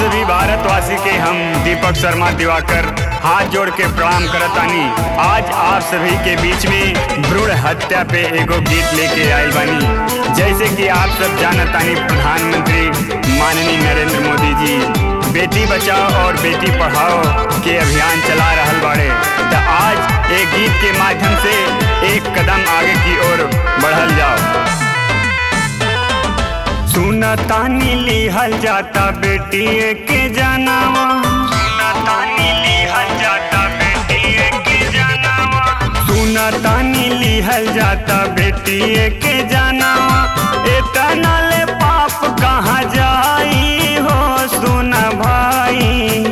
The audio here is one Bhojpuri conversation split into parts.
सभी भारतवासी के हम दीपक शर्मा दिवाकर हाथ जोड़ के प्रणाम करतानी आज आप सभी के बीच में भ्रूण हत्या पे एगो गीत लेके आयल बानी जैसे कि आप सब जानतानी प्रधानमंत्री माननीय नरेंद्र मोदी जी बेटी बचाओ और बेटी पढ़ाओ के अभियान चला रहल बाड़े तो आज एक गीत के माध्यम से एक कदम आगे की ओर बढ़ल जाओ सुना तानी लिहल जाता बेटी के जनावा सुना तानी लिहल जाता बेटी के जनावा सुना तानी लिहल जाता बेटी के जनावा इतना ले पाप कहाँ जाई हो सुना भाई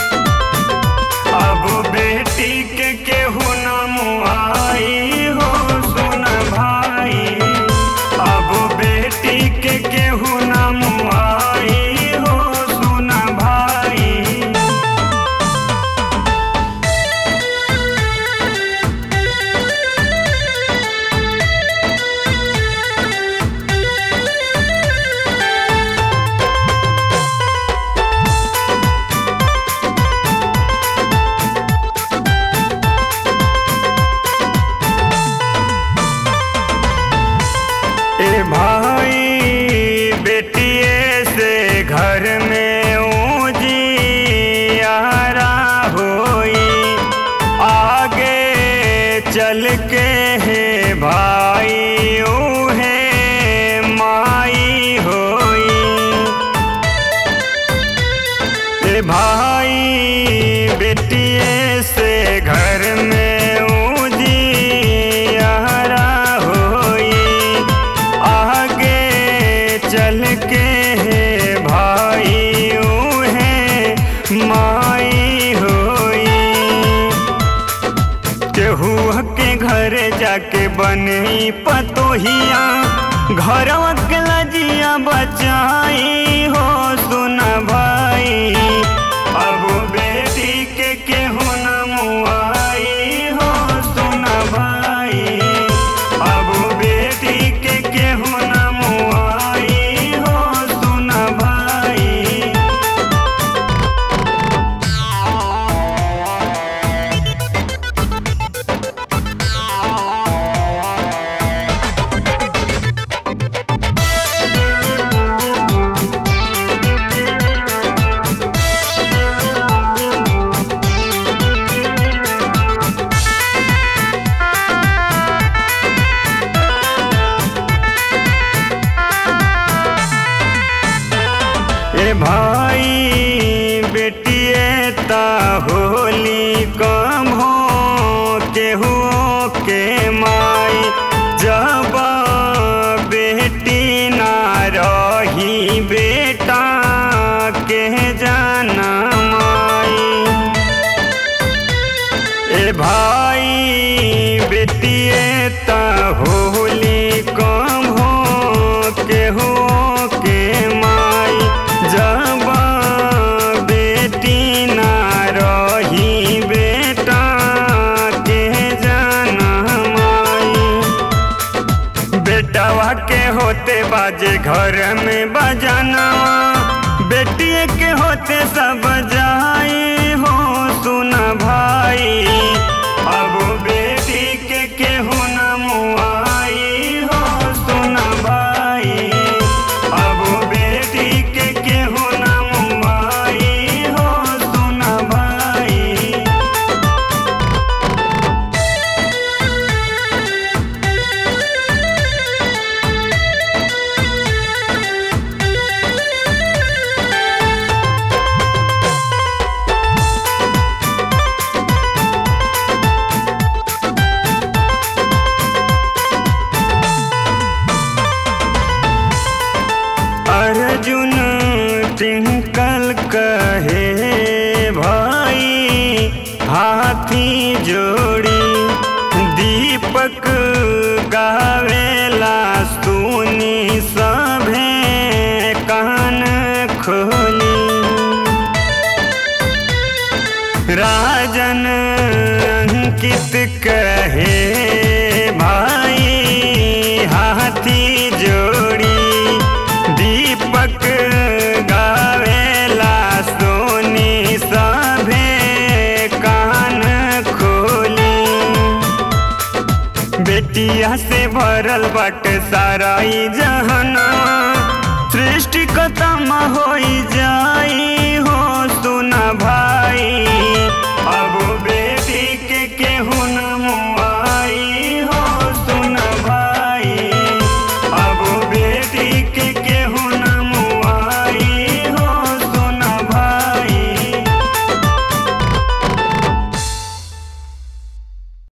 अब बेटी के केहू न मुआई हो सुन भाई अब बेटी के केहू न मुआई हो सुन भाई ए भाई बेटिए से घर में उजियारा होई आगे चल के है भाई उहे माई होई ए भाई बेटिए से घर में उजियारा होई आगे चल के है भाई उहे माई होई केहू के घर जाके बनी पतोहिया घरवा के लजिया बचाई हो सुना भाई अब बेटी के केहू न मुआई हो सुना भाई अब बेटी के केहू न मुआई हो सुना भाई ए भाई बेटिए ता होली कम हो केहू के माई जब बेटी ना रही बेटा के जाना माई ए भाई बेटिए ता होली कम हो केहू के माई जब बेटी ना रही बेटा के जाना माई बेटावा के होते बाजे घर में बजाना बेटिए के होते सब जाई हो सुना भाई अब बेटी के केहू न मुआई हो सुना भाई अब बेटी के केहू न मुआई हो सुना भाई अर्जुन टिंकल कहे भाई हाथी जोड़ी दीपक गावेला सुनी सभे कान खोली राजन अंकित कहे भाई हाथी जोड़ी दीपक गावेला प्रीतिया से भरल बाटे सारा ई जहना सृष्टि खत्म होई जाई हो सुना भाई